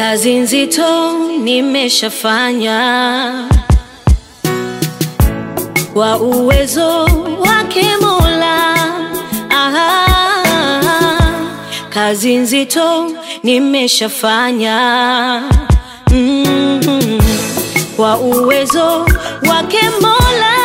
Kazi nzito nimeshafanya kwa uwezo wake Mola. Aha, kazi nzito nimeshafanya mm, kwa uwezo wake Mola.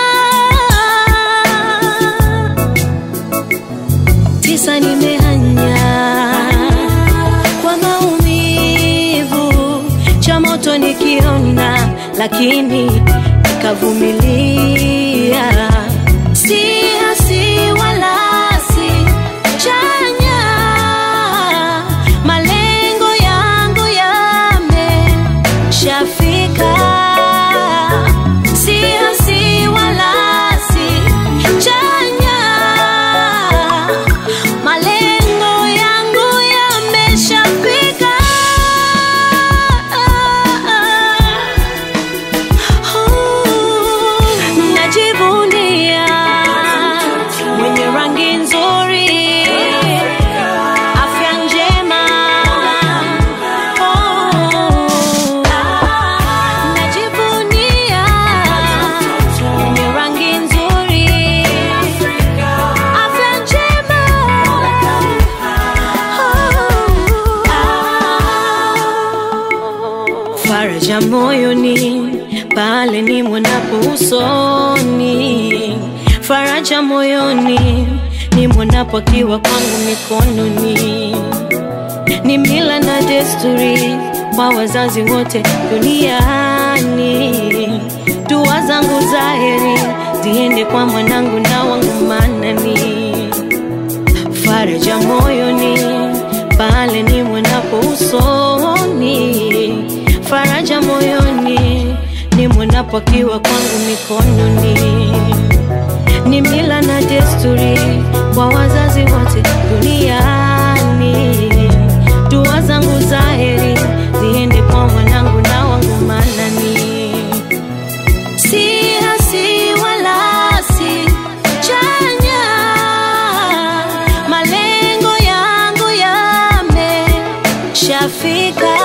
Tisa nimehanya kwa maumivu, cha moto nikiona, lakini nikavumilia. Si hasi wala si chanya, malengo yangu yameshafika. Si hasi wala si chanya, malengo yangu yameshafika. Najivunia mwenye rangi nzuri, afya njema. Oh, najivunia mwenye rangi nzuri, afya njema. Oh, faraja moyoni pale ni mwonapo usoni, faraja moyoni ni mwonapo akiwa kwangu mikononi. Ni mila na desturi kwa wazazi wote duniani. Dua zangu za heri ziende kwa mwanangu na wangu manani, faraja moyoni pale ni mwonapo usoni, faraja moyoni ni mwonapo akiwa kwangu mikononi. Ni mila na desturi kwa wazazi wote duniani. Dua zangu za heri ziende kwa mwanangu na wangu manani. Si hasi wala si chanya, malengo yangu yameshafika.